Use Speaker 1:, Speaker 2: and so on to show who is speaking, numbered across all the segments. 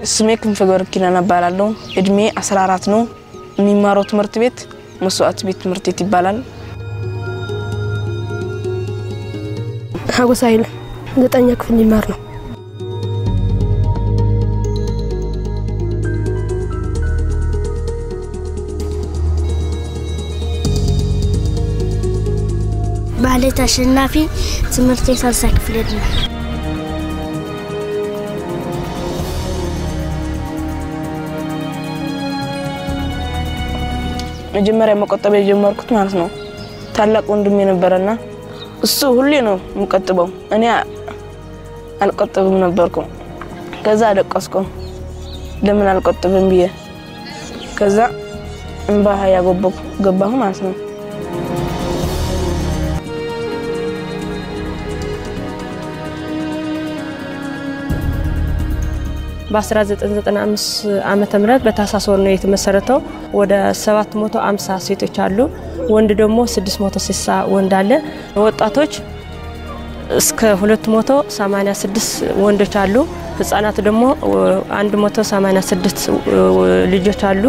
Speaker 1: ስሜ ክንፈ ገብረ ኪዳን እባላለሁ። እድሜ 14 ነው። የሚማረው ትምህርት ቤት መስዋዕት ቤት ትምህርት ቤት ይባላል።
Speaker 2: ሀጎስ ኃይለ ዘጠኛ ክፍል ሊማር ነው።
Speaker 3: ማለት አሸናፊ ትምህርት የሳልሳ ክፍል ዕድሜ
Speaker 1: መጀመሪያ መቆጠብ የጀመርኩት ማለት ነው ታላቅ ወንድም የነበረና እሱ ሁሌ ነው የምቆጥበው፣ እኔ አልቆጥብም ነበርኩ። ከዛ አለቀስኩ ለምን አልቆጥብም ብዬ ከዛ እንባ ያጎበኩ ገባሁ ማለት ነው።
Speaker 4: በ1995 ዓመተ ምህረት በታህሳስ ወር ነው የተመሰረተው። ወደ 750 ሴቶች አሉ፣ ወንድ ደግሞ 660 ወንድ አለ። ወጣቶች እስከ 286 ወንዶች አሉ። ህጻናት ደግሞ 186 ልጆች አሉ።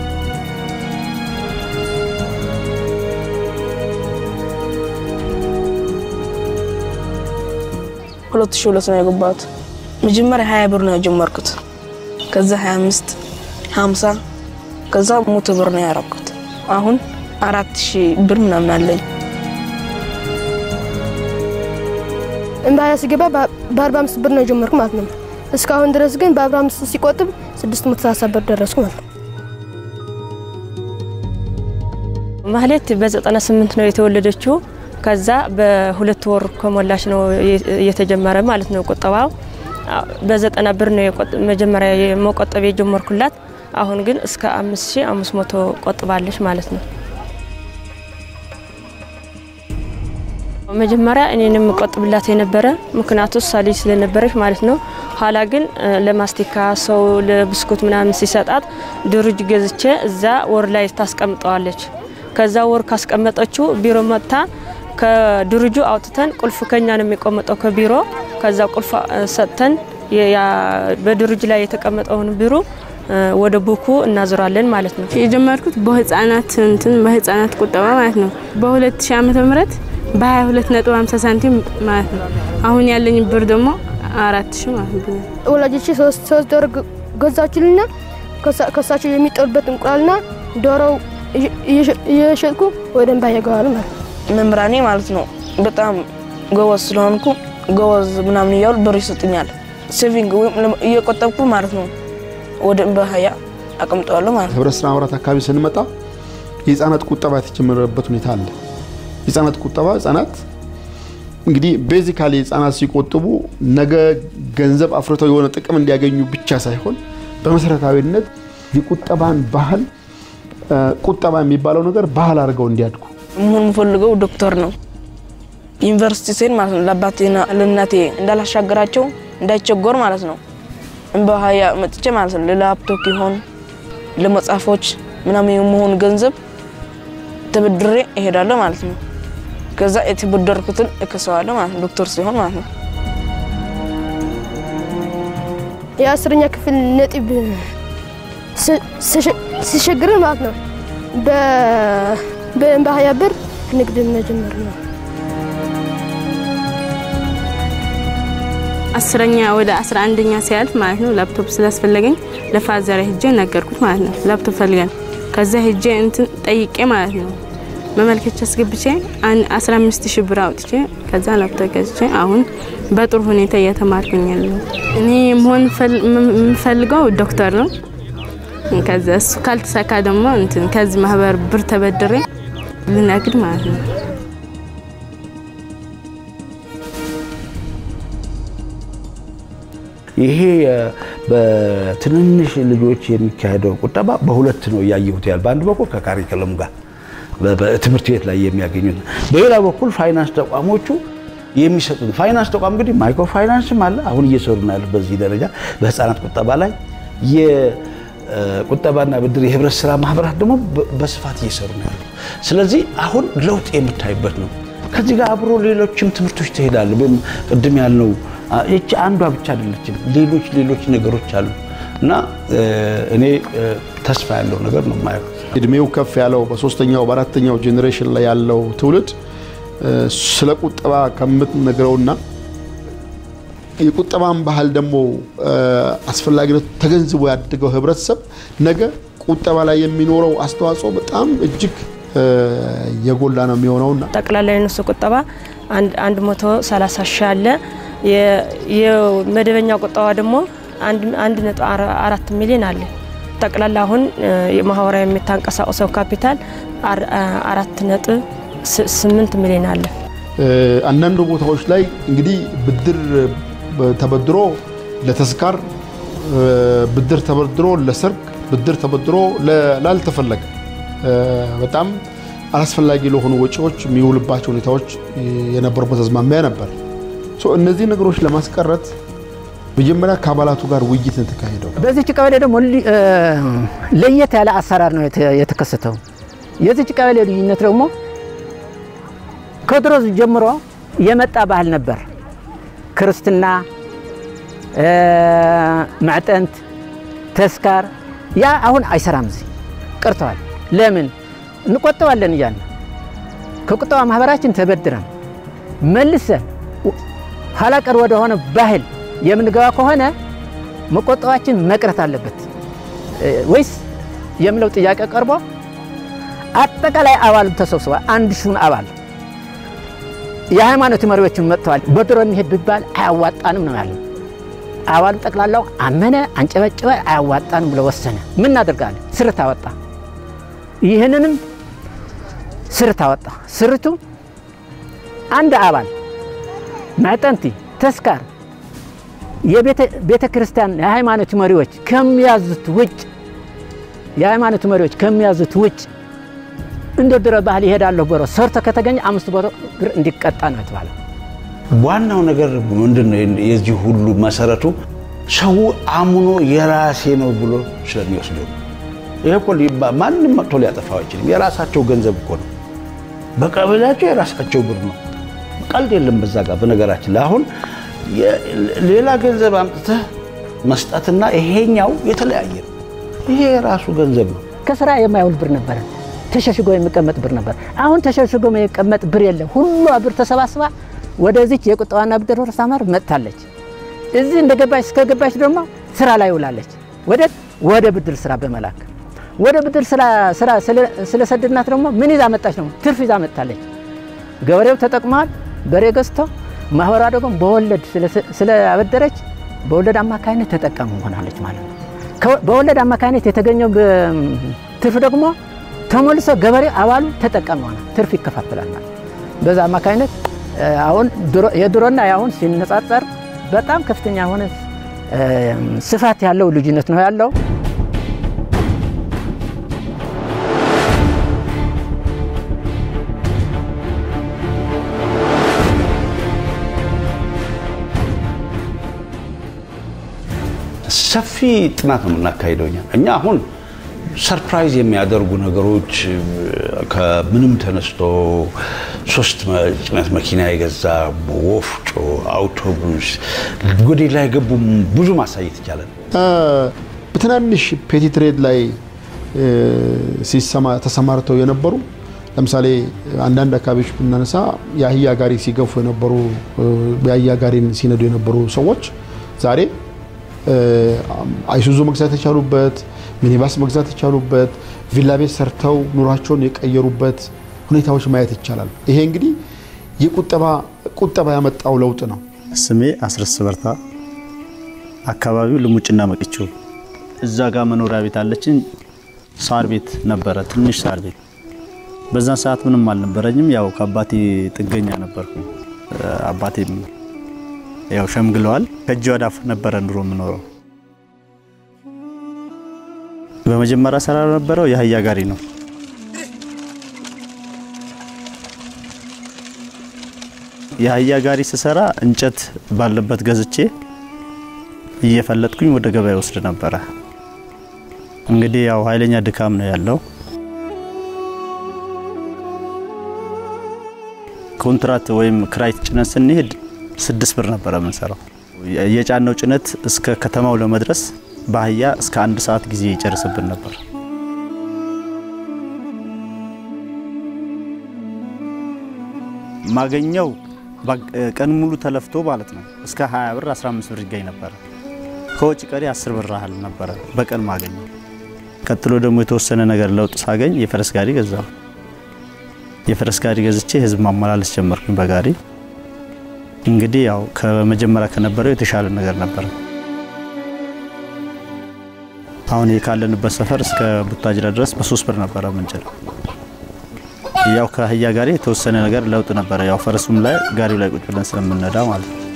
Speaker 1: ሁለት ሺህ ሁለት ነው የገባሁት። መጀመሪያ ሀያ ብር ነው የጀመርኩት። ከዛ 25 50 ከዛ ሞቶ ብር ነው ያረኩት። አሁን አራት ሺህ ብር ምናምን አለኝ።
Speaker 2: እምባያ ሲገባ በአርባ አምስት ብር ነው የጀመርኩ ማለት ነው። እስካሁን ድረስ ግን በአርባ አምስት ሲቆጥብ ስድስት መቶ ሰላሳ ብር ደረስኩ ማለት ነው።
Speaker 4: ማህሌት በ98 ነው የተወለደችው። ከዛ በሁለት ወር ከሞላች ነው የተጀመረ ማለት ነው ቁጠባው። በዘጠና ብር ነው መጀመሪያ መቆጠብ የጀመርኩላት። አሁን ግን እስከ 5500 ቆጥባለች ማለት ነው። መጀመሪያ እኔን የምቆጥብላት የነበረ ምክንያቱ እሷ ልጅ ስለነበረች ማለት ነው። ኋላ ግን ለማስቲካ ሰው ለብስኩት ምናምን ሲሰጣት ድርጅ ገዝቼ እዛ ወር ላይ ታስቀምጠዋለች። ከዛ ወር ካስቀመጠችው ቢሮ መጥታ ከድርጁ አውጥተን ቁልፍ ከኛ ነው የሚቀመጠው ከቢሮ ከዛ ቁልፍ ሰጥተን በድርጅ ላይ የተቀመጠውን ቢሮ ወደ ቡኩ እናዞራለን ማለት ነው።
Speaker 5: የጀመርኩት በህፃናት እንትን በህፃናት ቁጠባ ማለት ነው በ2000 ዓመተ ምህረት በ22.50 ሳንቲም ማለት ነው። አሁን ያለኝ ብር ደግሞ አራት ሺህ ማለት ነው።
Speaker 2: ወላጆቼ ሶስት ሶስት ዶሮ ገዛችልና ከሳቸው የሚጠሉበት እንቁላልና ዶሮው እየሸጥኩ ወደ እምባ ያገባሉ ማለት ነው።
Speaker 1: መምህራኔ ማለት ነው በጣም ጎበዝ ስለሆንኩ ጎበዝ ምናምን እያሉ ብር ይሰጡኛል። ሴቪንግ ወይም እየቆጠብኩ ማለት ነው ወደ እምባ ሀያ አቀምጠዋለሁ ማለት ነው።
Speaker 6: ህብረት ስራ ማህበራት አካባቢ ስንመጣ የህፃናት ቁጠባ የተጀመረበት ሁኔታ አለ። የህፃናት ቁጠባ ህፃናት እንግዲህ ቤዚካሊ ህፃናት ሲቆጥቡ ነገ ገንዘብ አፍርተው የሆነ ጥቅም እንዲያገኙ ብቻ ሳይሆን በመሰረታዊነት የቁጠባን ባህል ቁጠባ የሚባለው ነገር ባህል አድርገው እንዲያድጉ
Speaker 1: መሆን የምፈልገው ዶክተር ነው። ዩኒቨርሲቲ ስሄድ ማለት ነው ለአባቴና ለእናቴ እንዳላሻገራቸው እንዳይቸገር ማለት ነው እምባ ሀያ መጥቼ ማለት ነው ለላፕቶፕ ይሆን ለመጽሐፎች ምናምን የመሆን ገንዘብ ተበድሬ እሄዳለሁ ማለት ነው። ከዛ የተበደርኩትን እከሰዋለሁ ማለት ነው ዶክተር ሲሆን ማለት ነው።
Speaker 2: የአስረኛ ክፍል ነጥብ ሲቸግረን ማለት ነው በእምባ ሀያ ብር ንግድ መጀመር ነው።
Speaker 5: አስረኛ ወደ አስራ አንደኛ ሲያልፍ ማለት ነው ላፕቶፕ ስላስፈለገኝ ለፋዘር ሄጄ ነገርኩት ማለት ነው። ላፕቶፕ ፈልገን ከዛ ሄጄ እንትን ጠይቄ ማለት ነው መመልከቻ አስገብቼ 15 ሺህ ብር አውጥቼ ከዛ ላፕቶፕ ገዝቼ አሁን በጥሩ ሁኔታ እየተማርኩኝ ያለው እኔ መሆን የምፈልገው ዶክተር ነው። ከዛ እሱ ካልተሳካ ደግሞ እንትን ከዚህ ማህበር ብር ተበድሬ ልነግድ ማለት ነው።
Speaker 7: ይሄ በትንንሽ ልጆች የሚካሄደው ቁጠባ በሁለት ነው እያየሁት ያል በአንድ በኩል ከካሪክለም ጋር በትምህርት ቤት ላይ የሚያገኙት፣ በሌላ በኩል ፋይናንስ ተቋሞቹ የሚሰጡት ፋይናንስ ተቋም እንግዲህ ማይክሮ ፋይናንስም አለ። አሁን እየሰሩ ነው ያሉት በዚህ ደረጃ በህፃናት ቁጠባ ላይ የቁጠባና ብድር የህብረት ስራ ማህበራት ደግሞ በስፋት እየሰሩ ነው ያሉ። ስለዚህ አሁን ለውጥ የምታይበት ነው። ከዚህ ጋር አብሮ ሌሎችም ትምህርቶች ትሄዳለ። ቅድም ያልነው ይቺ አንዷ ብቻ አይደለችም። ሌሎች ሌሎች ነገሮች አሉ። እና እኔ ተስፋ ያለው ነገር ነው የማየው።
Speaker 6: እድሜው ከፍ ያለው በሶስተኛው በአራተኛው ጄኔሬሽን ላይ ያለው ትውልድ ስለ ቁጠባ ከምትነግረውና የቁጠባን ባህል ደግሞ አስፈላጊነቱ ተገንዝቦ ያደገው ህብረተሰብ ነገ ቁጠባ ላይ የሚኖረው አስተዋጽኦ በጣም እጅግ የጎላ ነው የሚሆነውና
Speaker 4: ጠቅላላ የነሱ ቁጠባ አንድ መቶ ሰላሳ ሺህ አለ። የመደበኛ ቁጠባ ደግሞ አንድ ነጥብ አራት ሚሊዮን አለ። ጠቅላላ አሁን የማህበራዊ የሚታንቀሳቀሰው ካፒታል አራት ነጥብ ስምንት ሚሊዮን አለ።
Speaker 6: አንዳንድ ቦታዎች ላይ እንግዲህ ብድር ተበድሮ ለተስካር፣ ብድር ተበድሮ ለሰርግ፣ ብድር ተበድሮ ላልተፈለገ በጣም አላስፈላጊ ለሆኑ ወጪዎች የሚውልባቸው ሁኔታዎች የነበሩበት አዝማሚያ ነበር። እነዚህ ነገሮች ለማስቀረት መጀመሪያ ከአባላቱ ጋር ውይይት ነው የተካሄደው።
Speaker 8: በዚች ቀበሌ ደግሞ ለየት ያለ አሰራር ነው የተከሰተው። የዚች ቀበሌ ልዩነት ደግሞ ከድሮ ጀምሮ የመጣ ባህል ነበር። ክርስትና፣ ማዕጠንት፣ ተስካር ያ አሁን አይሰራም፣ እዚህ ቀርተዋል። ለምን እንቆጠባለን እያልን ከቁጠባ ማህበራችን ተበድረን መልሰን ኋላ ቀር ወደሆነ ባህል የምንገባ ከሆነ መቆጠባችን መቅረት አለበት ወይስ የሚለው ጥያቄ ቀርቦ አጠቃላይ አባሉ ተሰብስቧል። አንድ ሺውን አባል የሃይማኖት መሪዎችን መጥተዋል። በድሮ እንሄድ ቢባል አያዋጣንም ነው ያለው። አባሉ ጠቅላላው አመነ፣ አንጨበጨበ፣ አያዋጣንም ብሎ ወሰነ። ምን እናደርጋለን? ስርት አወጣ። ይህንንም ስርት አወጣ። ስርቱ አንድ አባል ማዕጠንቲ፣ ተስካር የቤተ ክርስቲያን የሃይማኖት መሪዎች ከሚያዙት ውጭ የሃይማኖት መሪዎች ከሚያዙት ውጭ እንደ ድሮ ባህል ይሄዳለሁ ብሎ ሰርቶ ከተገኘ አምስት መቶ ብር እንዲቀጣ ነው የተባለው።
Speaker 7: ዋናው ነገር ምንድን ነው? የዚህ ሁሉ መሰረቱ ሰው አምኖ የራሴ ነው ብሎ ስለሚወስደው። ይሄ እኮ ማንም መጥቶ ሊያጠፋው አይችልም። የራሳቸው ገንዘብ እኮ ነው። በቀበሌያቸው የራሳቸው ብር ነው። ቀልድ የለም በዛ ጋር። በነገራችን ላይ አሁን ሌላ ገንዘብ አምጥተህ መስጠትና ይሄኛው የተለያየ ነው። ይሄ የራሱ ገንዘብ ነው።
Speaker 8: ከስራ የማይውል ብር ነበረ፣ ተሸሽጎ የሚቀመጥ ብር ነበር። አሁን ተሸሽጎ የሚቀመጥ ብር የለም። ሁሉ ብር ተሰባስባ ወደዚች የቁጠባና ብድር ማህበር መጥታለች። እዚህ እንደገባች እስከገባች ደግሞ ስራ ላይ ውላለች። ወደ ወደ ብድር ስራ በመላክ ወደ ብድር ስራ ስለሰደድናት ደግሞ ምን ይዛ መጣች? ነው ትርፍ ይዛ መጥታለች። ገበሬው ተጠቅመዋል፣ በሬ ገዝተው ማህበሯ ደግሞ በወለድ ስለአበደረች በወለድ አማካኝነት ተጠቃሚ ሆናለች ማለት ነው። በወለድ አማካኝነት የተገኘው ትርፍ ደግሞ ተሞልሶ ገበሬ አባሉ ተጠቃሚ ሆነ፣ ትርፍ ይከፋፈላል ማለት በዛ አማካኝነት አሁን የድሮና የአሁን ሲነጻጸር በጣም ከፍተኛ የሆነ ስፋት ያለው ልዩነት ነው ያለው።
Speaker 7: ሰፊ ጥናት ነው የምናካሂደው እኛ እኛ አሁን ሰርፕራይዝ የሚያደርጉ ነገሮች ከምንም ተነስቶ ሶስት ጭነት መኪና የገዛ ወፍጮ፣ አውቶቡስ ወደ ላይ ገቡ ብዙ ማሳየት ይቻላል።
Speaker 6: በትናንሽ ፔቲ ትሬድ ላይ ተሰማርተው የነበሩ ለምሳሌ አንዳንድ አካባቢዎች ብናነሳ የአህያ ጋሪ ሲገፉ የነበሩ የአህያ ጋሪን ሲነዱ የነበሩ ሰዎች ዛሬ አይሱዙ መግዛት የቻሉበት ሚኒባስ መግዛት የቻሉበት ቪላ ቤት ሰርተው ኑሯቸውን የቀየሩበት ሁኔታዎች ማየት ይቻላል። ይሄ እንግዲህ የቁጠባ ቁጠባ ያመጣው ለውጥ ነው።
Speaker 9: ስሜ አስረስ በርታ፣ አካባቢው ልሙጭና መቅቾ። እዛ ጋር መኖሪያ ቤት አለችን። ሳር ቤት ነበረ፣ ትንሽ ሳር ቤት። በዛን ሰዓት ምንም አልነበረኝም። ያው ከአባቴ ጥገኛ ነበርኩ። አባቴም ያው ሸምግለዋል። ከእጅ ወደ አፍ ነበረ ኑሮ የምኖረው። በመጀመሪያ ስራ ነበረው የአህያ ጋሪ ነው። የአህያ ጋሪ ስሰራ እንጨት ባለበት ገዝቼ እየፈለጥኩኝ ወደ ገበያ ወስድ ነበረ። እንግዲህ ያው ኃይለኛ ድካም ነው ያለው። ኮንትራት ወይም ክራይት ጭነት ስንሄድ ስድስት ብር ነበረ የምንሰራው። የጫነው ጭነት እስከ ከተማው ለመድረስ በአህያ እስከ አንድ ሰዓት ጊዜ ይጨርስብን ነበር። ማገኘው ቀን ሙሉ ተለፍቶ ማለት ነው እስከ 20 ብር 15 ብር ይገኝ ነበረ። ከወጪ ቀሪ 10 ብር ያህል ነበረ በቀን ማገኘው። ቀጥሎ ደግሞ የተወሰነ ነገር ለውጥ ሳገኝ የፈረስ ጋሪ ገዛሁ። የፈረስ ጋሪ ገዝቼ ህዝብ ማመላለስ ጀመርኩኝ በጋሪ እንግዲህ ያው ከመጀመሪያ ከነበረው የተሻለ ነገር ነበረ። አሁን ካለንበት ሰፈር እስከ ቡታጅራ ድረስ በሶስት ብር ነበረ ምንጭል። ያው ከአህያ ጋሪ የተወሰነ ነገር ለውጥ ነበረ። ያው ፈረሱም ላይ ጋሪው ላይ ቁጭ ብለን ስለምንነዳ ማለት ነው።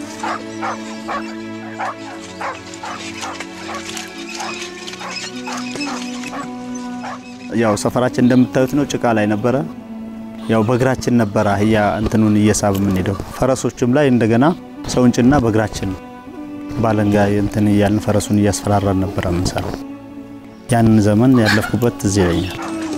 Speaker 9: ያው ሰፈራችን እንደምታዩት ነው፣ ጭቃ ላይ ነበረ። ያው በእግራችን ነበረ አህያ እንትኑን እየሳብ የምንሄደው። ፈረሶችም ላይ እንደገና ሰውን ጭና በእግራችን ባለንጋ እንትን እያልን ፈረሱን እያስፈራራን ነበረ የምንሰራው። ያንን ዘመን ያለፍኩበት ትዝ ይለኛል።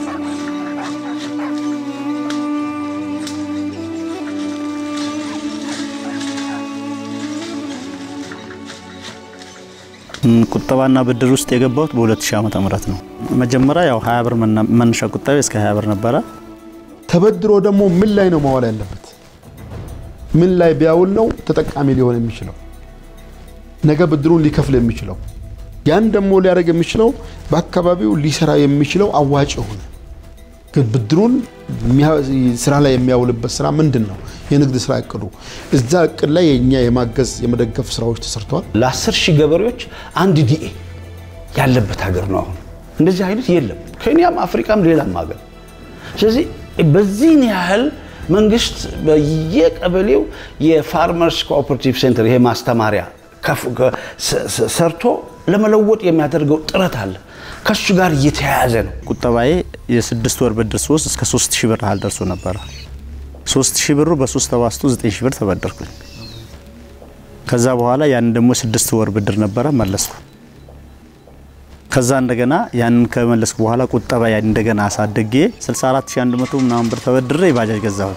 Speaker 9: ቁጠባና ብድር ውስጥ የገባሁት በ2000 ዓመተ ምህረት ነው። መጀመሪያ ያው 20 ብር መነሻ ቁጠባ እስከ 20 ብር ነበረ።
Speaker 6: ተበድሮ ደግሞ ምን ላይ ነው ማዋል ያለበት? ምን ላይ ቢያውል ነው ተጠቃሚ ሊሆን የሚችለው? ነገ ብድሩን ሊከፍል የሚችለው ያን ደግሞ ሊያደርግ የሚችለው በአካባቢው ሊሰራ የሚችለው አዋጭ የሆነ ግን ብድሩን ስራ ላይ የሚያውልበት ስራ ምንድን ነው? የንግድ ስራ እቅዱ እዛ እቅድ ላይ የኛ የማገዝ የመደገፍ ስራዎች ተሰርተዋል።
Speaker 7: ለአስር ሺህ ገበሬዎች አንድ ዲኤ ያለበት ሀገር ነው። አሁን እንደዚህ አይነት የለም፣ ኬንያም አፍሪካም ሌላም ሀገር። ስለዚህ በዚህን ያህል መንግስት በየቀበሌው የፋርመርስ ኮኦፐሬቲቭ ሴንተር ይሄ ማስተማሪያ ሰርቶ ለመለወጥ የሚያደርገው ጥረት አለ። ከሱ ጋር እየተያያዘ ነው።
Speaker 9: ቁጠባዬ የስድስት ወር ብድር ሶስት እስከ ሶስት ሺህ ብር ያህል ደርሶ ነበረ። ሶስት ሺህ ብሩ በሶስት ተባዝቶ ዘጠኝ ሺህ ብር ተበደርኩኝ። ከዛ በኋላ ያንን ደግሞ ስድስት ወር ብድር ነበረ መለስኩ። ከዛ እንደገና ያንን ከመለስኩ በኋላ ቁጠባ እንደገና አሳድጌ 64100 ምናምን ብር ተበድሬ ባጃጅ ገዛሁ።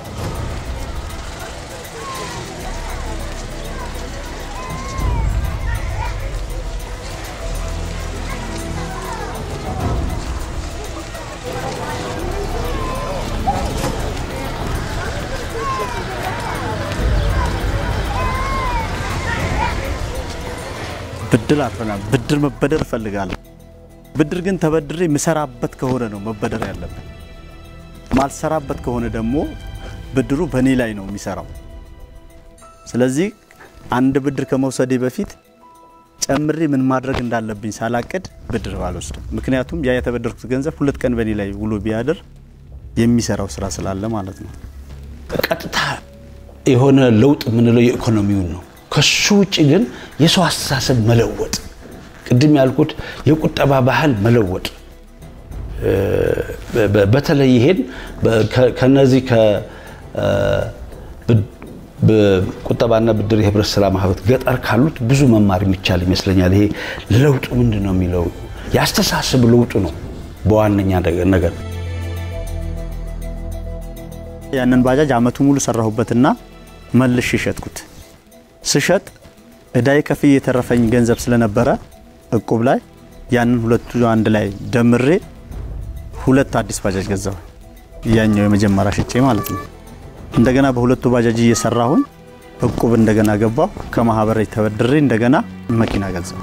Speaker 9: ብድር አልፈናል። ብድር መበደር እፈልጋለሁ። ብድር ግን ተበድሬ የምሰራበት ከሆነ ነው መበደር ያለብን። ማልሰራበት ከሆነ ደግሞ ብድሩ በእኔ ላይ ነው የሚሰራው። ስለዚህ አንድ ብድር ከመውሰዴ በፊት ጨምሬ ምን ማድረግ እንዳለብኝ ሳላቅድ ብድር አልወስድም። ምክንያቱም ያ የተበደርኩት ገንዘብ ሁለት ቀን በእኔ ላይ ውሎ ቢያድር የሚሰራው ስራ ስላለ ማለት ነው።
Speaker 7: ቀጥታ የሆነ ለውጥ የምንለው የኢኮኖሚውን ነው። ከሱ ውጭ ግን የሰው አስተሳሰብ መለወጥ፣ ቅድም ያልኩት የቁጠባ ባህል መለወጥ፣ በተለይ ይሄን ከነዚህ ቁጠባና ብድር የህብረት ስራ ማህበር ገጠር ካሉት ብዙ መማር የሚቻል ይመስለኛል። ይሄ ለውጡ ምንድን ነው የሚለው የአስተሳሰብ ለውጡ ነው በዋነኛ ነገር።
Speaker 9: ያንን ባጃጅ አመቱ ሙሉ ሰራሁበትና መልሽ ሸጥኩት። ስሸጥ እዳይ ከፍዬ የተረፈኝ ገንዘብ ስለነበረ እቁብ ላይ ያንን ሁለቱ አንድ ላይ ደምሬ ሁለት አዲስ ባጃጅ ገዛሁ። ያኛው የመጀመሪያ ሽጬ ማለት ነው። እንደገና በሁለቱ ባጃጅ እየሰራሁኝ እቁብ እንደገና ገባሁ። ከማህበር ተበድሬ እንደገና መኪና ገዛሁ።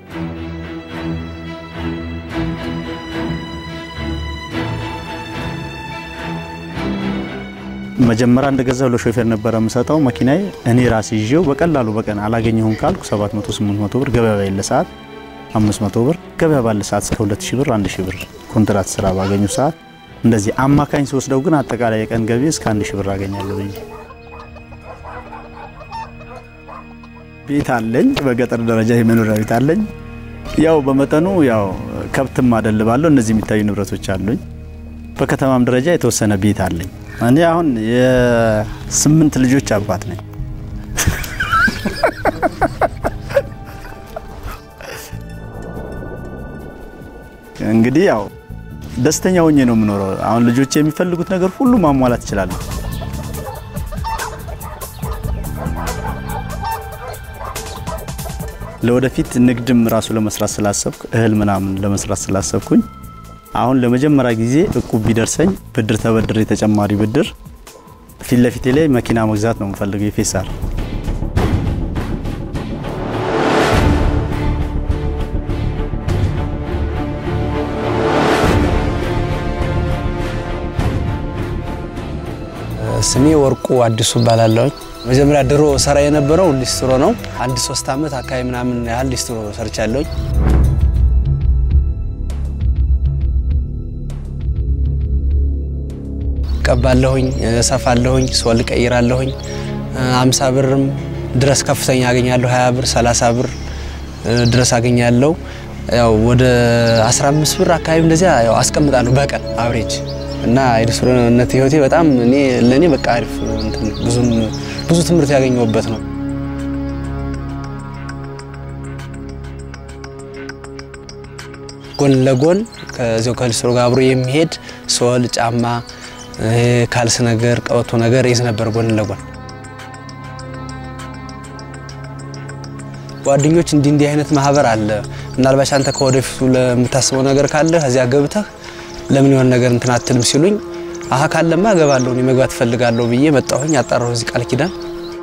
Speaker 9: መጀመሪያ እንደገዛሁ ለሾፌር ነበረ የምሰጠው መኪናዬ። እኔ ራሴ ይዤው በቀላሉ በቀን አላገኘሁም ካልኩ 700 800 ብር ገበያ ባለ ሰዓት 500 ብር ገበያ ባለ ሰዓት እስከ 2000 ብር 1000 ብር ኮንትራት ስራ ባገኙ ሰዓት እንደዚህ አማካኝ ስወስደው ግን አጠቃላይ የቀን ገቢ እስከ 1000 ብር አገኛለሁ ብዬ ቤት አለኝ። በገጠር ደረጃ የመኖሪያ ቤት አለኝ። ያው በመጠኑ ያው ከብትም አደልባለሁ። እነዚህ የሚታዩ ንብረቶች አሉኝ። በከተማም ደረጃ የተወሰነ ቤት አለኝ። እኔ አሁን የስምንት ልጆች አባት ነኝ። እንግዲህ ያው ደስተኛ ሆኜ ነው የምኖረው። አሁን ልጆች የሚፈልጉት ነገር ሁሉ ማሟላት ይችላሉ። ለወደፊት ንግድም ራሱ ለመስራት ስላሰብኩ እህል ምናምን ለመስራት ስላሰብኩኝ አሁን ለመጀመሪያ ጊዜ እቁብ ቢደርሰኝ ብድር ተበድሬ ተጨማሪ ብድር ፊት ለፊቴ ላይ መኪና መግዛት ነው የምፈልገው የፌሳር
Speaker 10: ስሜ ወርቁ አዲሱ እባላለሁኝ። መጀመሪያ ድሮ ሰራ የነበረው ሊስትሮ ነው። አንድ ሶስት ዓመት አካባቢ ምናምን ያህል ሊስትሮ ሰርቻለሁኝ። ቀባለሁኝ፣ እሰፋለሁኝ፣ ሶል ቀይራለሁኝ። አምሳ ብርም ድረስ ከፍተኛ አገኛለሁ። 20 ብር፣ 30 ብር ድረስ አገኛለሁ። ያው ወደ 15 ብር አካባቢ እንደዚያ ያው አስቀምጣለሁ በቀን አብሬጅ እና የሊስትሮነት ህይወቴ በጣም እኔ ለእኔ በቃ አሪፍ እንትን ብዙም ብዙ ትምህርት ያገኘሁበት ነው። ጎን ለጎን ከዚያው ከሊስትሮ ጋር አብሮ የሚሄድ ሶል፣ ጫማ፣ ካልስ ነገር፣ ቀበቶ ነገር ይዝ ነበር ጎን ለጎን ጓደኞች እንዲህ እንዲህ አይነት ማህበር አለ፣ ምናልባት አንተ ከወደፊቱ ለምታስበው ነገር ካለ ከዚያ ገብተህ ለምን የሆነ ነገር እንትን አትልም ሲሉኝ፣ አሀ ካለማ እገባለሁ እኔ መግባት እፈልጋለሁ ብዬ መጣሁኝ። አጣራሁ እዚህ ቃል ኪዳን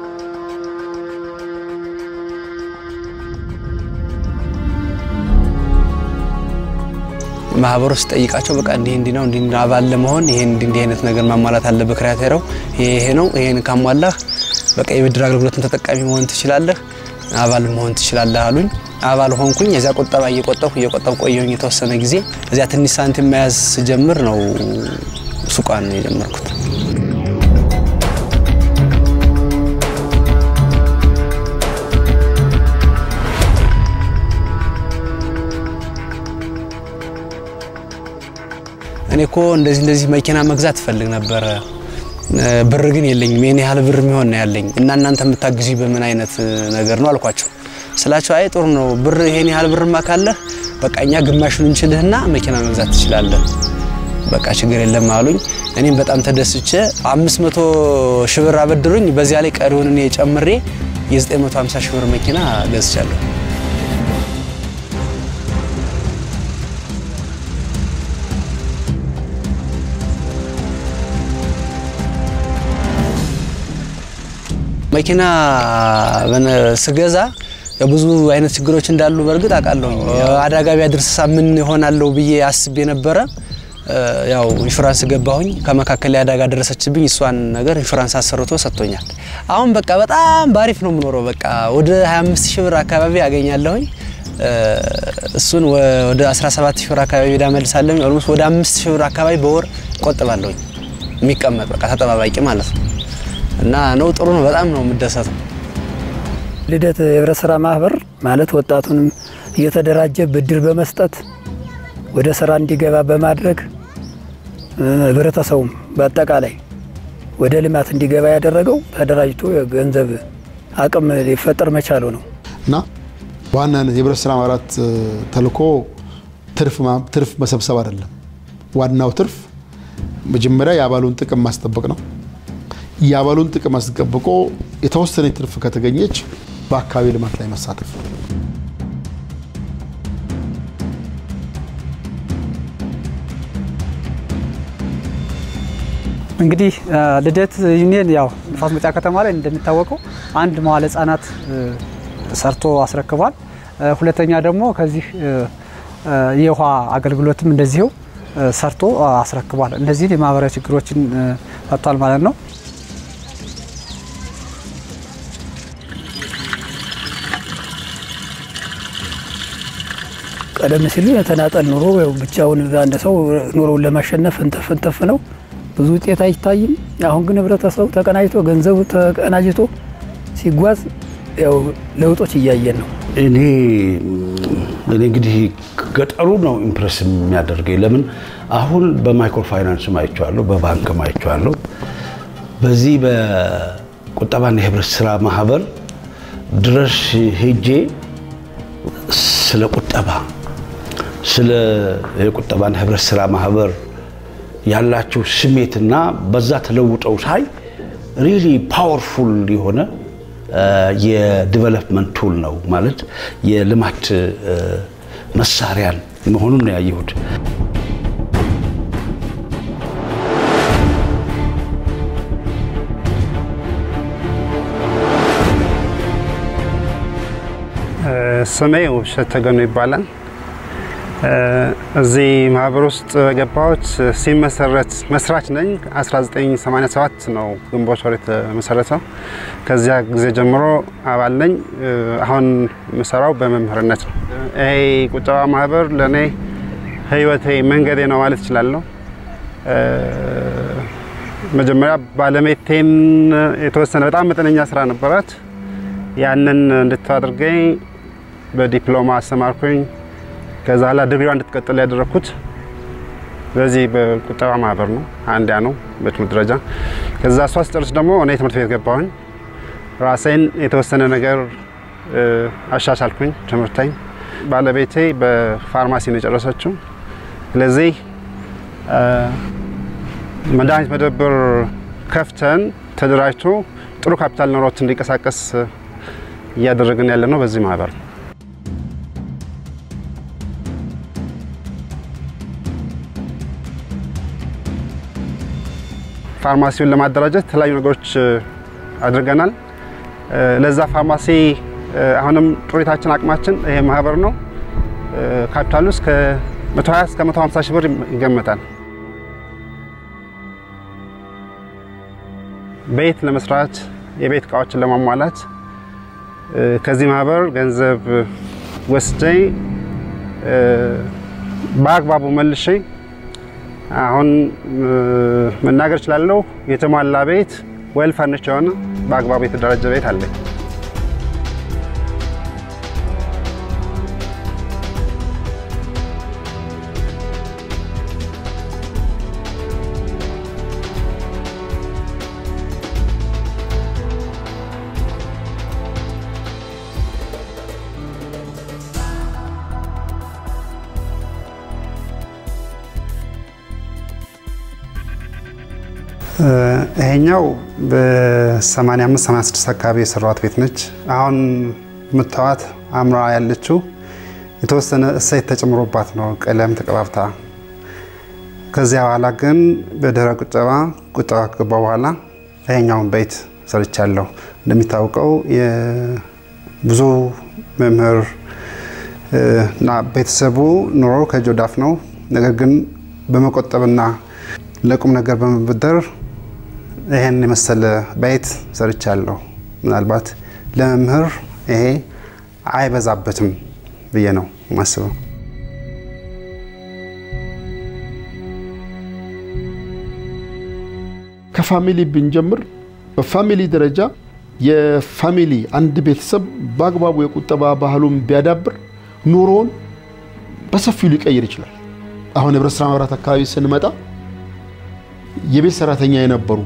Speaker 10: ማህበሩ ውስጥ ጠይቃቸው በቃ እንዲህ እንዲህ ነው እንዲህ እንዲህ አባል ለመሆን ይሄን እንዲህ እንዲህ አይነት ነገር ማሟላት አለብህ። ክራይቴሪያው ይሄ ይሄ ነው። ይሄን ካሟላህ በቃ የብድር አገልግሎትን ተጠቃሚ መሆን ትችላለህ፣ አባል መሆን ትችላለህ አሉኝ። አባል ሆንኩኝ። እዚያ ቁጠባ እየቆጠብኩ እየቆጠብኩ ቆየሁኝ የተወሰነ ጊዜ። እዚያ ትንሽ ሳንቲም መያዝ ስጀምር ነው ሱቋን የጀመርኩት። እኔ እኮ እንደዚህ እንደዚህ መኪና መግዛት እፈልግ ነበረ፣ ብር ግን የለኝም። የኔ ያህል ብር የሚሆን ነው ያለኝ እና እናንተ የምታግዙ በምን አይነት ነገር ነው አልኳቸው። ስላቸው አይ ጥሩ ነው ብር ይሄን ያህል ብርማ ካለህ በቃ እኛ ግማሹን እንችልህና መኪና መግዛት ትችላለህ፣ በቃ ችግር የለም አሉኝ። እኔም በጣም ተደስቼ 500 ሺህ ብር አበድሩኝ። በዚያ ላይ ቀሪውን እኔ ጨምሬ የ950 ሺህ ብር መኪና ገዝቻለሁ። መኪና ስገዛ ብዙ አይነት ችግሮች እንዳሉ በእርግጥ አውቃለሁ። አደጋ ቢያደርስ ምን ይሆናለሁ ብዬ አስቤ ነበረ። ያው ኢንሹራንስ ገባሁኝ። ከመካከል ላይ አደጋ ደረሰችብኝ። እሷን ነገር ኢንሹራንስ አሰርቶ ሰጥቶኛል። አሁን በቃ በጣም ባሪፍ ነው የምኖረው። በቃ ወደ 25 ሺህ ብር አካባቢ አገኛለሁኝ። እሱን ወደ 17 ሺህ ብር አካባቢ ዳ መልሳለሁኝ። ኦልሞስት ወደ 5 ሺህ ብር አካባቢ በወር ቆጥባለሁኝ። የሚቀመጥ በቃ ተጠባባቂ ማለት ነው። እና ነው ጥሩ ነው። በጣም ነው የምደሰተው።
Speaker 11: ልደት የህብረት ስራ ማህበር ማለት ወጣቱንም እየተደራጀ ብድር በመስጠት ወደ ስራ እንዲገባ በማድረግ ህብረተሰቡም በአጠቃላይ ወደ ልማት እንዲገባ ያደረገው ተደራጅቶ የገንዘብ አቅም ሊፈጠር መቻሉ ነው
Speaker 6: እና በዋናነት የህብረት ስራ ማህበራት ተልእኮ ትርፍ መሰብሰብ አይደለም። ዋናው ትርፍ መጀመሪያ የአባሉን ጥቅም ማስጠበቅ ነው። የአባሉን ጥቅም አስጠብቆ የተወሰነ ትርፍ ከተገኘች በአካባቢ ልማት ላይ መሳተፍ
Speaker 12: እንግዲህ ልደት ዩኒየን ያው ንፋስ መውጫ ከተማ ላይ እንደሚታወቀው አንድ መዋለ ህጻናት ሰርቶ አስረክቧል። ሁለተኛ ደግሞ ከዚህ የውሃ አገልግሎትም እንደዚሁ ሰርቶ አስረክቧል። እነዚህን የማህበራዊ ችግሮችን ፈቷል ማለት ነው።
Speaker 11: ቀደም ሲል የተናጠል ኑሮ ብቻውን አንድ ሰው ኑሮውን ለማሸነፍ እንተፍ እንተፍ ነው፣ ብዙ ውጤት አይታይም። አሁን ግን ህብረተሰቡ ተቀናጅቶ ገንዘቡ ተቀናጅቶ ሲጓዝ ያው ለውጦች እያየን ነው።
Speaker 7: እኔ እኔ እንግዲህ ገጠሩ ነው ኢምፕሬስ የሚያደርገኝ። ለምን አሁን በማይክሮ ፋይናንስ አይቼዋለሁ፣ በባንክ አይቼዋለሁ። በዚህ በቁጠባና የህብረት ስራ ማህበር ድረስ ሄጄ ስለ ቁጠባ ስለ የቁጠባና ህብረት ስራ ማህበር ያላቸው ስሜትና በዛ ተለውጠው ሳይ ሪሊ ፓወርፉል የሆነ የዲቨሎፕመንት ቱል ነው ማለት የልማት መሳሪያን መሆኑን ነው ያየሁት።
Speaker 13: ስሜ ውብሸት ተገኑ ይባላል። እዚህ ማህበር ውስጥ የገባሁት ሲመሰረት መስራች ነኝ። 1987 ነው ግንቦት ወር የተመሰረተው። ከዚያ ጊዜ ጀምሮ አባል ነኝ። አሁን የምሰራው በመምህርነት ነው። ይሄ ቁጠባ ማህበር ለእኔ ህይወቴ፣ መንገዴ ነው ማለት እችላለሁ። መጀመሪያ ባለቤቴን የተወሰነ በጣም መጠነኛ ስራ ነበራት። ያንን እንድታደርገኝ በዲፕሎማ አስተማርኩኝ። ከዛ ኋላ ድግሪዋ እንድትቀጥል ያደረግኩት በዚህ በቁጠባ ማህበር ነው። አንዲያ ነው በትምህርት ደረጃ። ከዛ እሷ ስጨርስ ደግሞ እኔ ትምህርት ቤት ገባሁኝ። ራሴን የተወሰነ ነገር አሻሻልኩኝ ትምህርተኝ። ባለቤቴ በፋርማሲ ነው የጨረሰችው። ስለዚህ መድኃኒት መደብር ከፍተን ተደራጅቶ ጥሩ ካፒታል ኖሮት እንዲንቀሳቀስ እያደረግን ያለ ነው በዚህ ማህበር ነው። ፋርማሲውን ለማደራጀት የተለያዩ ነገሮች አድርገናል። ለዛ ፋርማሲ አሁንም ጥሪታችን አቅማችን ይሄ ማህበር ነው። ካፒታሉ እስከ 120 እስከ 150 ሺህ ብር ይገመታል። ቤት ለመስራት የቤት እቃዎችን ለማሟላት ከዚህ ማህበር ገንዘብ ወስጄ በአግባቡ መልሼ አሁን መናገር እችላለሁ። የተሟላ ቤት ዌል ፈርኒች የሆነ በአግባቡ የተደራጀ ቤት አለኝ። ይሄኛው በ85 86 አካባቢ የሰራዋት ቤት ነች። አሁን የምታዋት አምራ ያለችው የተወሰነ እሳት ተጨምሮባት ነው ቀለም ተቀባብታ። ከዚያ በኋላ ግን በድህረ ቁጠባ ቁጠባ ከገባ በኋላ ይሄኛውን ቤት ሰርቻለሁ። እንደሚታወቀው ብዙ መምህር እና ቤተሰቡ ኑሮ ከእጅ ወደ አፍ ነው። ነገር ግን በመቆጠብና ለቁም ነገር በመበደር ይሄን የመሰለ ቤት ሰርቻለሁ። ምናልባት ለመምህር ይሄ አይበዛበትም ብዬ ነው የማስበው።
Speaker 6: ከፋሚሊ ብንጀምር በፋሚሊ ደረጃ የፋሚሊ አንድ ቤተሰብ በአግባቡ የቁጠባ ባህሉን ቢያዳብር ኑሮውን በሰፊው ሊቀይር ይችላል። አሁን ህብረት ስራ ማህበራት አካባቢ ስንመጣ የቤት ሰራተኛ የነበሩ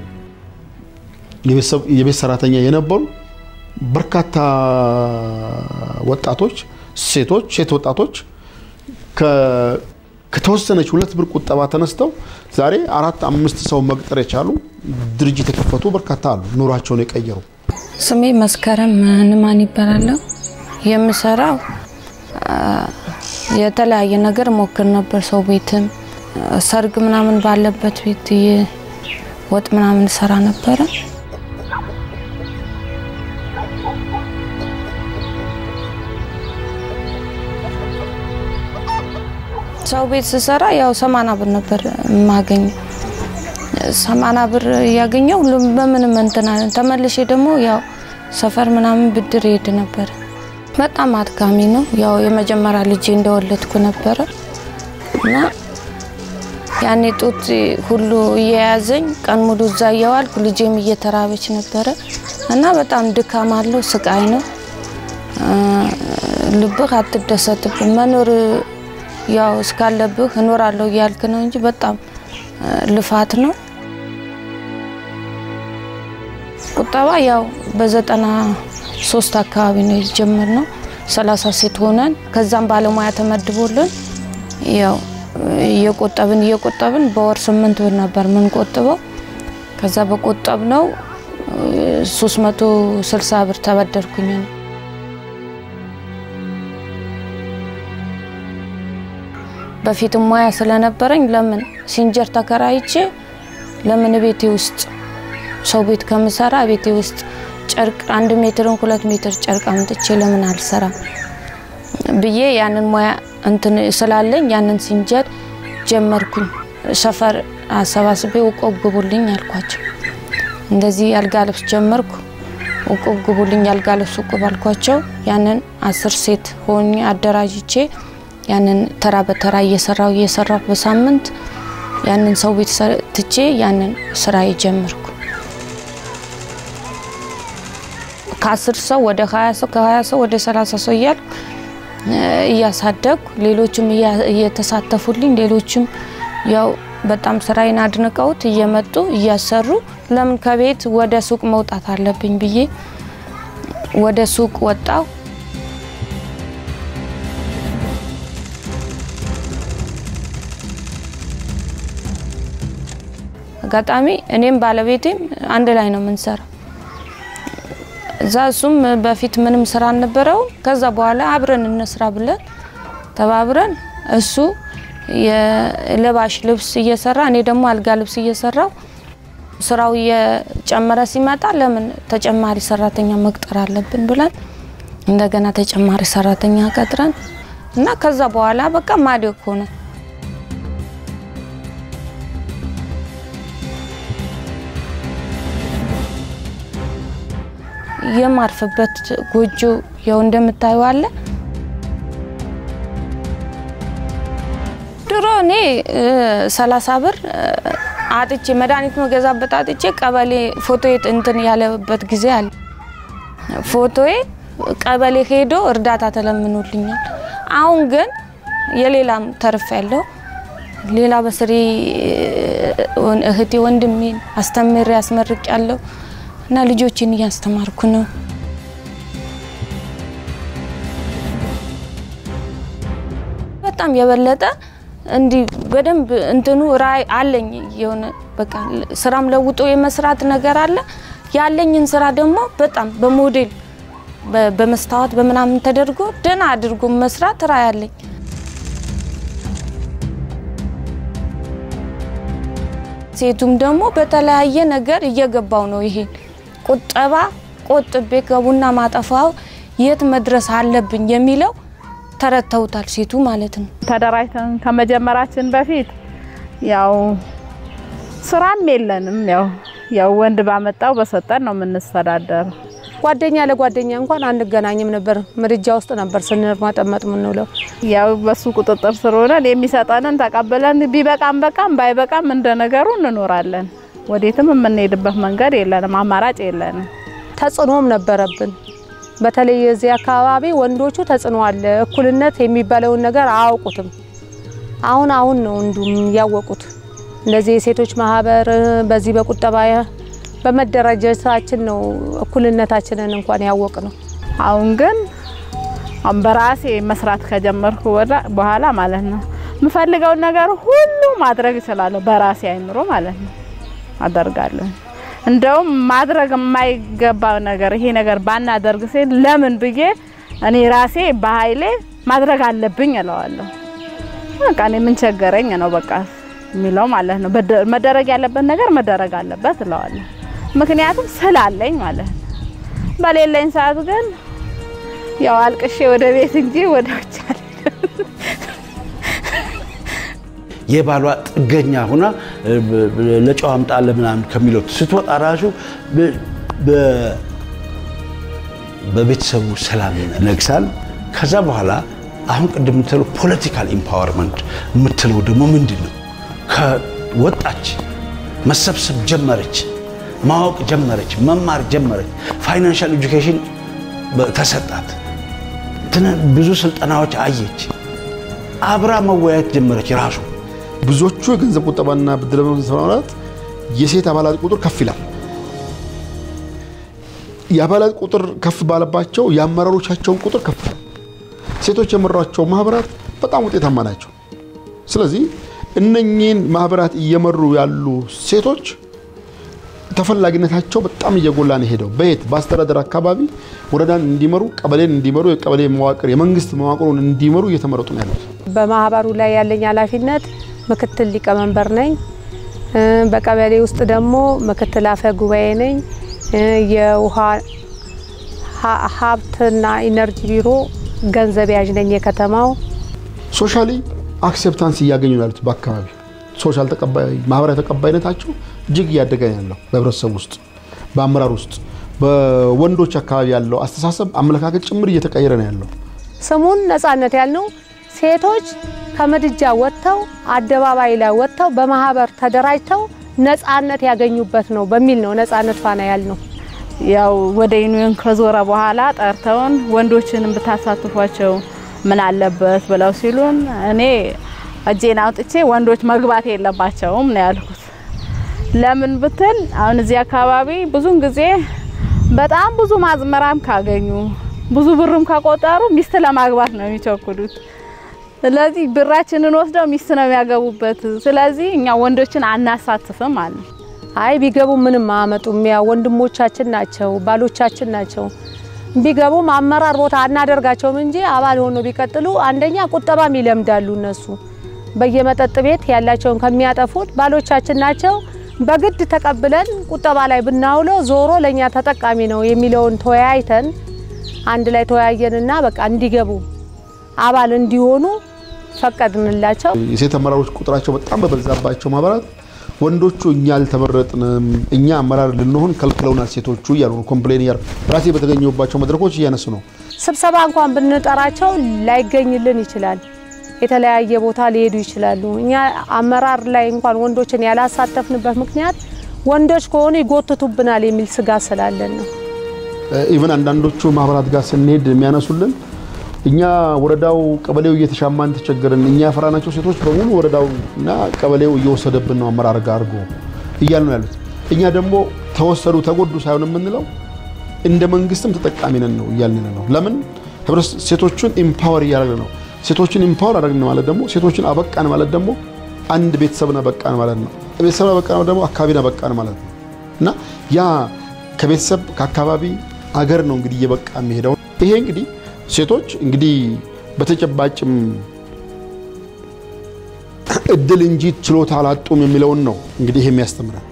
Speaker 6: የቤት ሰራተኛ የነበሩ በርካታ ወጣቶች፣ ሴቶች፣ ሴት ወጣቶች ከተወሰነች ሁለት ብር ቁጠባ ተነስተው ዛሬ አራት አምስት ሰው መቅጠር የቻሉ ድርጅት የከፈቱ በርካታ አሉ፣ ኑሯቸውን የቀየሩ።
Speaker 14: ስሜ መስከረም ንማን ይባላለሁ። የምሰራው የተለያየ ነገር ሞክር ነበር። ሰው ቤትም ሰርግ ምናምን ባለበት ቤት ወጥ ምናምን ሰራ ነበረ። ሰው ቤት ስሰራ ያው ሰማና ብር ነበር የማገኘው። ሰማና ብር እያገኘው በምንም እንትና ተመልሼ ደግሞ ያው ሰፈር ምናምን ብድር ይሄድ ነበር። በጣም አድካሚ ነው። ያው የመጀመሪያ ልጄ እንደወለድኩ ነበረ እና ያኔ ጡት ሁሉ እየያዘኝ ቀን ሙሉ እዛ እየዋልኩ ልጄም እየተራበች ነበረ እና በጣም ድካም አለው፣ ስቃይ ነው። ልብህ አትደሰትብን መኖር ያው እስካለብህ እኖራለሁ እያልክ ነው እንጂ በጣም ልፋት ነው። ቁጠባ ያው በዘጠና ሶስት አካባቢ ነው የጀመርነው። ሰላሳ ሴት ሆነን ከዛም ባለሙያ ተመድቦልን ያው እየቆጠብን እየቆጠብን በወር ስምንት ብር ነበር የምንቆጥበው። ከዛ በቆጠብ ነው 360 ብር ተበደርኩኝ ነው። በፊትም ሙያ ስለነበረኝ ለምን ሲንጀር ተከራይቼ ለምን ቤቴ ውስጥ ሰው ቤት ከምሰራ ቤቴ ውስጥ ጨርቅ አንድ ሜትርን ሁለት ሜትር ጨርቅ አምጥቼ ለምን አልሰራም ብዬ ያንን ሙያ እንትን ስላለኝ ያንን ሲንጀር ጀመርኩኝ። ሰፈር አሰባስቤ ውቆብ ግቡልኝ አልኳቸው። እንደዚህ ያልጋ ልብስ ጀመርኩ። ውቁብ ግቡልኝ ያልጋ ልብስ ውቁብ አልኳቸው። ያንን አስር ሴት ሆኜ አደራጅቼ ያንን ተራ በተራ እየሰራው እየሰራው በሳምንት ያንን ሰው ቤት ትቼ ያንን ስራ ጀመርኩ። ከአስር ሰው ወደ ሀያ ሰው ከሀያ ሰው ወደ ሰላሳ ሰው እያልኩ እያሳደግኩ ሌሎችም እየተሳተፉልኝ ሌሎችም ያው በጣም ስራዬን አድንቀውት እየመጡ እያሰሩ ለምን ከቤት ወደ ሱቅ መውጣት አለብኝ ብዬ ወደ ሱቅ ወጣው። አጋጣሚ እኔም ባለቤቴም አንድ ላይ ነው የምንሰራው። እዛ እሱም በፊት ምንም ስራ አልነበረውም። ከዛ በኋላ አብረን እንስራ ብለን ተባብረን እሱ የለባሽ ልብስ እየሰራ እኔ ደግሞ አልጋ ልብስ እየሰራው ስራው እየጨመረ ሲመጣ ለምን ተጨማሪ ሰራተኛ መቅጠር አለብን ብለን እንደገና ተጨማሪ ሰራተኛ ቀጥረን እና ከዛ በኋላ በቃ ማደግ ሆነ። የማርፍበት ጎጆ ያው እንደምታዩ አለ። ድሮ እኔ ሰላሳ ብር አጥቼ መድኃኒት መገዛበት አጥቼ ቀበሌ ፎቶ እንትን ያለበት ጊዜ አለ። ፎቶዬ ቀበሌ ሄዶ እርዳታ ተለምኖልኛል። አሁን ግን የሌላም ተርፍ ያለው ሌላ በስሬ እህቴ ወንድሜን አስተምሬ ያስመርቅ ያለው እና ልጆችን እያስተማርኩ ነው። በጣም የበለጠ እንዲህ በደንብ እንትኑ ራይ አለኝ። የሆነ በቃ ስራም ለውጦ የመስራት ነገር አለ። ያለኝን ስራ ደግሞ በጣም በሞዴል በመስታወት በምናምን ተደርጎ ደህና አድርጎ መስራት ራይ አለኝ። ሴቱም ደግሞ በተለያየ ነገር እየገባው ነው። ይሄን ቁጠባ ቆጥቤ ከቡና ማጠፋው የት መድረስ አለብኝ የሚለው ተረድተውታል ሴቱ ማለት ነው።
Speaker 15: ተደራጅተን ከመጀመራችን በፊት ያው ስራም የለንም። ያው ያው ወንድ ባመጣው በሰጠን ነው የምንስተዳደር።
Speaker 16: ጓደኛ ለጓደኛ እንኳን አንገናኝም ነበር። ምድጃ ውስጥ ነበር ስንርማጠመጥ ምንውለው።
Speaker 15: ያው በሱ ቁጥጥር ስር ሆነን የሚሰጠንን ተቀብለን ቢበቃም በቃም ባይበቃም እንደ ነገሩ እንኖራለን። ወዴትም የምንሄድበት መንገድ የለንም፣ አማራጭ የለንም።
Speaker 16: ተጽዕኖም ነበረብን። በተለይ የዚህ አካባቢ ወንዶቹ ተጽዕኖ አለ። እኩልነት የሚባለውን ነገር አያውቁትም። አሁን አሁን ነው እንዱም ያወቁት። እንደዚህ የሴቶች ማህበር በዚህ በቁጠባ በመደራጀታችን ነው እኩልነታችንን እንኳን ያወቅ ነው።
Speaker 15: አሁን ግን በራሴ መስራት ከጀመርኩ በኋላ ማለት ነው የምፈልገውን ነገር ሁሉ ማድረግ እችላለሁ። በራሴ አይምሮ ማለት ነው አደርጋለሁ። እንደውም ማድረግ የማይገባ ነገር ይሄ ነገር ባናደርግ ሲል ለምን ብዬ እኔ ራሴ በኃይሌ ማድረግ አለብኝ እለዋለሁ። በቃ እኔ ምን ቸገረኝ ነው በቃ የሚለው ማለት ነው። መደረግ ያለበት ነገር መደረግ አለበት እለዋለሁ። ምክንያቱም ስላለኝ ማለት ነው። በሌለኝ ሰዓት ግን ያው አልቅሼ ወደ ቤት እንጂ ወደ ውጭ
Speaker 7: የባሏ ጥገኛ ሆና ለጨው አምጣ ለምናምን ከሚለው ስትወጣ ራሱ በቤተሰቡ ሰላም ነግሳል። ከዛ በኋላ አሁን ቅድም የምትለው ፖለቲካል ኢምፓወርመንት የምትለው ደግሞ ምንድን ነው? ከወጣች መሰብሰብ ጀመረች፣ ማወቅ ጀመረች፣ መማር ጀመረች። ፋይናንሻል ኤጁኬሽን ተሰጣት፣ ብዙ ስልጠናዎች አየች፣ አብራ መወያየት ጀመረች ራሱ
Speaker 6: ብዙዎቹ የገንዘብ ቁጠባና ብድር በማለት የሴት አባላት ቁጥር ከፍ ይላል። የአባላት ቁጥር ከፍ ባለባቸው የአመራሮቻቸውን ቁጥር ከፍ ይላል። ሴቶች የመሯቸው ማህበራት በጣም ውጤታማ ናቸው። ስለዚህ እነኚህን ማህበራት እየመሩ ያሉ ሴቶች ተፈላጊነታቸው በጣም እየጎላ ነው ሄደው በየት በአስተዳደር አካባቢ ወረዳን እንዲመሩ ቀበሌን እንዲመሩ የቀበሌ መዋቅር የመንግስት መዋቅሩን እንዲመሩ እየተመረጡ ነው ያሉት።
Speaker 16: በማህበሩ ላይ ያለኝ ኃላፊነት ምክትል ሊቀመንበር ነኝ። እ፣ በቀበሌ ውስጥ ደግሞ ምክትል አፈ ጉባኤ ነኝ። እ፣ የውሃ ሀ- ሀብትና ኢነርጂ ቢሮ ገንዘብ ያዥ ነኝ የከተማው።
Speaker 6: ሶሻሊ አክሴፕታንስ እያገኙ ነው ያሉት በአካባቢ ሶሻል ተቀባይ ማህበራዊ ተቀባይነታቸው እጅግ እያደገ ነው ያለው በህብረተሰብ ውስጥ በአመራር ውስጥ በወንዶች አካባቢ ያለው አስተሳሰብ አመለካከት ጭምር እየተቀየረ ነው ያለው።
Speaker 16: ስሙን ነጻነት ያልነው ሴቶች ከምድጃ ወጥተው አደባባይ ላይ ወጥተው በማህበር ተደራጅተው ነጻነት ያገኙበት ነው በሚል ነው ነጻነት ፋና ያልነው።
Speaker 15: ያው ወደ ዩኒየን ከዞረ በኋላ ጠርተውን ወንዶችንም ብታሳትፏቸው ምን አለበት ብለው ሲሉን እኔ እጄን አውጥቼ ወንዶች መግባት የለባቸውም ነው ያልኩት። ለምን ብትል አሁን እዚህ አካባቢ ብዙን ጊዜ በጣም ብዙ ማዝመራም ካገኙ ብዙ ብርም ከቆጠሩ ሚስት ለማግባት ነው የሚቸኩሉት። ስለዚህ ብራችንን ወስደው ሚስት ነው የሚያገቡበት። ስለዚህ እኛ ወንዶችን አናሳትፍም አለ።
Speaker 16: አይ ቢገቡ ምንም አያመጡም። ያው ወንድሞቻችን ናቸው፣ ባሎቻችን ናቸው። ቢገቡም አመራር ቦታ አናደርጋቸውም እንጂ አባል ሆኖ ቢቀጥሉ አንደኛ ቁጠባም ይለምዳሉ። እነሱ በየመጠጥ ቤት ያላቸውን ከሚያጠፉት ባሎቻችን ናቸው። በግድ ተቀብለን ቁጠባ ላይ ብናውለው ዞሮ ለኛ ተጠቃሚ ነው የሚለውን ተወያይተን አንድ ላይ ተወያየንና በቃ እንዲገቡ አባል እንዲሆኑ ፈቀድንላቸው።
Speaker 6: የሴት አመራሮች ቁጥራቸው በጣም በበዛባቸው ማህበራት ወንዶቹ እኛ አልተመረጥንም፣ እኛ አመራር ልንሆን ከልክለውናል ሴቶቹ እያሉ ነው ኮምፕሌን እያሉ ራሴ በተገኘባቸው መድረኮች እያነሱ ነው።
Speaker 16: ስብሰባ እንኳን ብንጠራቸው ላይገኝልን ይችላል። የተለያየ ቦታ ሊሄዱ ይችላሉ። እኛ አመራር ላይ እንኳን ወንዶችን ያላሳተፍንበት ምክንያት ወንዶች ከሆኑ ይጎትቱብናል የሚል ስጋት ስላለን ነው።
Speaker 6: ኢቨን አንዳንዶቹ ማህበራት ጋር ስንሄድ የሚያነሱልን እኛ ወረዳው ቀበሌው እየተሻማን ተቸገርን፣ እኛ ያፈራናቸው ሴቶች በሙሉ ወረዳው እና ቀበሌው እየወሰደብን ነው አመራር ጋር አድርጎ እያሉ ነው ያሉት። እኛ ደግሞ ተወሰዱ ተጎዱ ሳይሆን የምንለው እንደ መንግስትም ተጠቃሚ ነን ነው እያልን ነው። ለምን ህብረት ሴቶቹን ኢምፓወር እያደረግን ነው። ሴቶችን ኢምፓወር አደረግን ማለት ደግሞ ሴቶችን አበቃን ማለት ደግሞ አንድ ቤተሰብን አበቃን ማለት ነው። ቤተሰብን አበቃን ማለት ደግሞ አካባቢን አበቃን ማለት ነው እና ያ ከቤተሰብ ከአካባቢ አገር ነው እንግዲህ እየበቃ የሚሄደው። ይሄ እንግዲህ ሴቶች እንግዲህ በተጨባጭም እድል እንጂ ችሎታ አላጡም የሚለውን ነው እንግዲህ ይሄ የሚያስተምረን።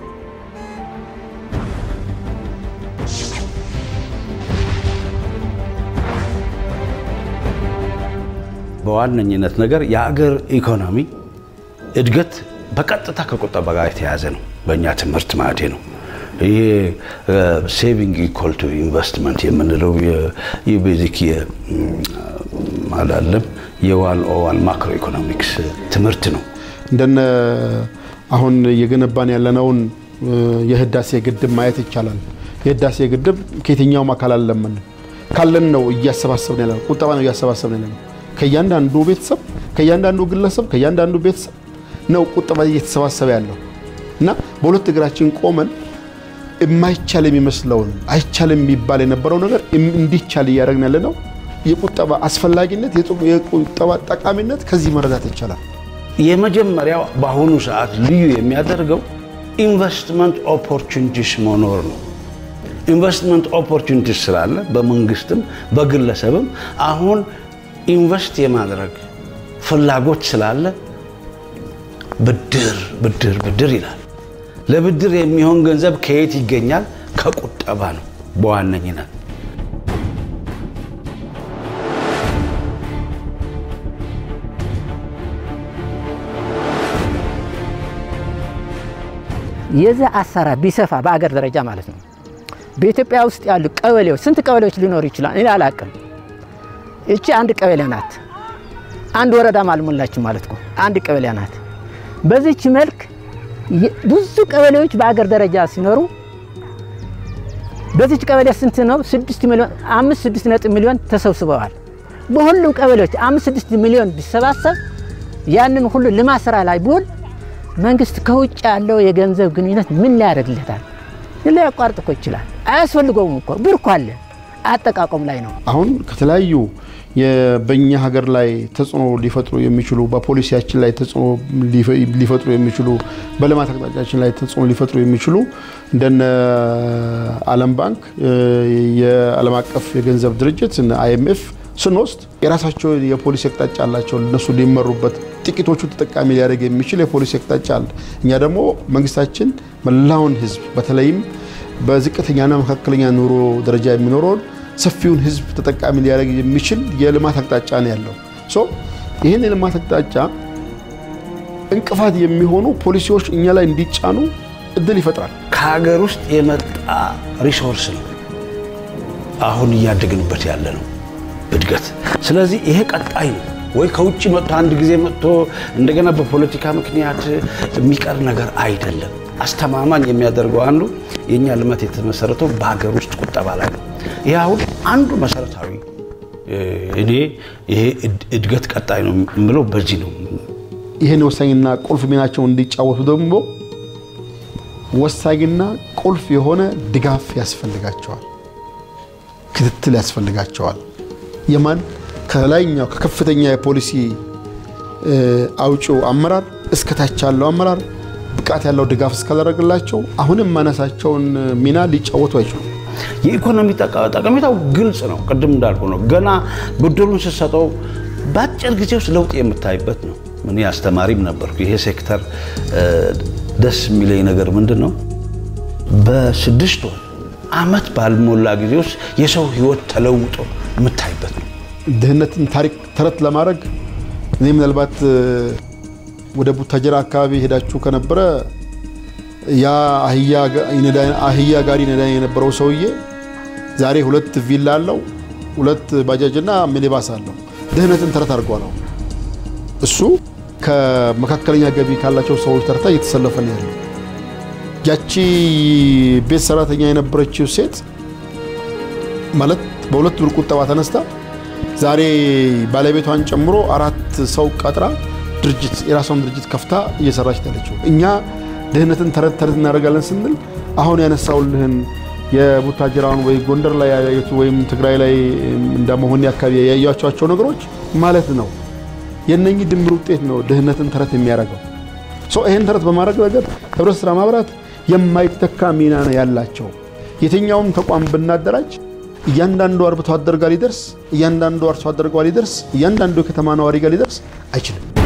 Speaker 7: በዋነኝነት ነገር የአገር ኢኮኖሚ እድገት በቀጥታ ከቁጠባ ጋር የተያያዘ ነው። በእኛ ትምህርት ማለት ነው። ይሄ ሴቪንግ ኢኳል ቱ ኢንቨስትመንት የምንለው የቤዚክ አላለም የዋን ኦዋን ማክሮ ኢኮኖሚክስ ትምህርት ነው።
Speaker 6: እንደነ አሁን እየገነባን ያለነውን የህዳሴ ግድብ ማየት ይቻላል። የህዳሴ ግድብ ከየትኛውም አካል አልለመን ካለን ነው እያሰባሰብን ያለ ቁጠባ ነው እያሰባሰብን ያለ ከእያንዳንዱ ቤተሰብ ከእያንዳንዱ ግለሰብ ከእያንዳንዱ ቤተሰብ ነው ቁጠባ እየተሰባሰበ ያለው እና በሁለት እግራችን ቆመን የማይቻል የሚመስለውን አይቻልም የሚባል የነበረው ነገር እንዲቻል እያደረግን ያለ ነው። የቁጠባ አስፈላጊነት የቁጠባ ጠቃሚነት ከዚህ መረዳት ይቻላል።
Speaker 7: የመጀመሪያው በአሁኑ ሰዓት ልዩ የሚያደርገው ኢንቨስትመንት ኦፖርቹኒቲስ መኖር ነው። ኢንቨስትመንት ኦፖርቹኒቲስ ስላለ በመንግስትም በግለሰብም አሁን ኢንቨስት የማድረግ ፍላጎት ስላለ ብድር ብድር ብድር ይላል። ለብድር የሚሆን ገንዘብ ከየት ይገኛል? ከቁጠባ ነው በዋነኝነት።
Speaker 8: የዛ አሰራር ቢሰፋ በአገር ደረጃ ማለት ነው። በኢትዮጵያ ውስጥ ያሉ ቀበሌዎች ስንት ቀበሌዎች ሊኖሩ ይችላል? እኔ አላቅም። እቺ አንድ ቀበሌ ናት። አንድ ወረዳም አልሞላችም ማለት ነው። አንድ ቀበሌ ናት። በዚች መልክ ብዙ ቀበሌዎች በአገር ደረጃ ሲኖሩ በዚች ቀበሌ ስንት ነው? ስድስት ሚሊዮን አምስት ስድስት ነጥብ ሚሊዮን ተሰብስበዋል። በሁሉም ቀበሌዎች አምስት ስድስት ሚሊዮን ቢሰባሰብ ያንን ሁሉ ልማት ስራ ላይ ቢውል መንግስት ከውጭ ያለው የገንዘብ ግንኙነት ምን ሊያደርግለታል? ሊያቋርጥ እኮ ይችላል። አያስፈልገውም እኮ ብር እኮ አለ። አጠቃቀም ላይ ነው።
Speaker 6: አሁን ከተለያዩ በእኛ ሀገር ላይ ተጽዕኖ ሊፈጥሩ የሚችሉ በፖሊሲያችን ላይ ተጽዕኖ ሊፈጥሩ የሚችሉ በልማት አቅጣጫችን ላይ ተጽዕኖ ሊፈጥሩ የሚችሉ እንደነ ዓለም ባንክ፣ የዓለም አቀፍ የገንዘብ ድርጅት አይኤምኤፍ ስንወስድ የራሳቸው የፖሊሲ አቅጣጫ አላቸው። እነሱ ሊመሩበት ጥቂቶቹ ተጠቃሚ ሊያደርግ የሚችል የፖሊሲ አቅጣጫ አለ። እኛ ደግሞ መንግስታችን መላውን ህዝብ በተለይም በዝቅተኛና መካከለኛ ኑሮ ደረጃ የሚኖረውን ሰፊውን ህዝብ ተጠቃሚ ሊያደርግ የሚችል የልማት አቅጣጫ ነው ያለው። ሶ ይህን የልማት አቅጣጫ እንቅፋት የሚሆኑ ፖሊሲዎች እኛ ላይ እንዲጫኑ እድል ይፈጥራል።
Speaker 7: ከሀገር ውስጥ የመጣ ሪሶርስ ነው አሁን እያደግንበት ያለ ነው እድገት። ስለዚህ ይሄ ቀጣይ ነው ወይ ከውጭ መጥቶ አንድ ጊዜ መጥቶ እንደገና በፖለቲካ ምክንያት የሚቀር ነገር አይደለም። አስተማማኝ የሚያደርገው አንዱ የእኛ ልማት የተመሰረተው በሀገር ውስጥ ቁጠባ ላይ ነው። ይህ አሁን አንዱ መሰረታዊ እኔ ይሄ እድገት ቀጣይ ነው የምለው በዚህ ነው።
Speaker 6: ይህን ወሳኝና ቁልፍ ሚናቸውን እንዲጫወቱ ደግሞ ወሳኝና ቁልፍ የሆነ ድጋፍ ያስፈልጋቸዋል፣ ክትትል ያስፈልጋቸዋል። የማን ከላይኛው ከከፍተኛ የፖሊሲ አውጪው አመራር እስከታች ያለው አመራር ብቃት ያለው ድጋፍ እስካላደረግላቸው አሁንም ማነሳቸውን ሚና ሊጫወቱ አይችሉም።
Speaker 7: የኢኮኖሚ ጠቀሜታው ግልጽ ነው። ቅድም እንዳልኩ ነው። ገና ብድሩን ስትሰጠው በአጭር ጊዜ ውስጥ ለውጥ የምታይበት ነው። እኔ አስተማሪም ነበርኩ። ይሄ ሴክተር ደስ የሚለኝ ነገር ምንድን ነው? በስድስት ወር አመት ባልሞላ ጊዜ ውስጥ የሰው ህይወት ተለውጦ የምታይበት ነው።
Speaker 6: ድህነትን ታሪክ ተረት ለማድረግ እኔ ምናልባት ወደ ቡታጀራ አካባቢ ሄዳችሁ ከነበረ ያ አህያ ጋሪ ነዳ የነበረው ሰውዬ ዛሬ ሁለት ቪላ አለው፣ ሁለት ባጃጅና ሚኒባስ አለው። ድህነትን ተረት አድርጓል። እሱ ከመካከለኛ ገቢ ካላቸው ሰዎች ተርታ እየተሰለፈ ነው ያለው። ያቺ ቤት ሰራተኛ የነበረችው ሴት ማለት በሁለት ብር ቁጠባ ተነስታ ዛሬ ባለቤቷን ጨምሮ አራት ሰው ቀጥራ ድርጅት የራሷን ድርጅት ከፍታ እየሰራች ያለችው። እኛ ድህነትን ተረት ተረት እናደርጋለን ስንል አሁን ያነሳውልህን የቡታጅራውን ወይ ጎንደር ላይ ያዩት ወይም ትግራይ ላይ እንደ መሆኒ አካባቢ ያያቸዋቸው ነገሮች ማለት ነው። የነኚህ ድምር ውጤት ነው ድህነትን ተረት የሚያደርገው። ይህን ተረት በማድረግ ረገድ ህብረት ስራ ማህበራት የማይተካ ሚና ነው ያላቸው። የትኛውም ተቋም ብናደራጅ እያንዳንዱ አርብቶ አደር ጋር ሊደርስ፣ እያንዳንዱ አርሶ አደር ጋር ሊደርስ፣ እያንዳንዱ የከተማ ነዋሪ ጋር ሊደርስ አይችልም።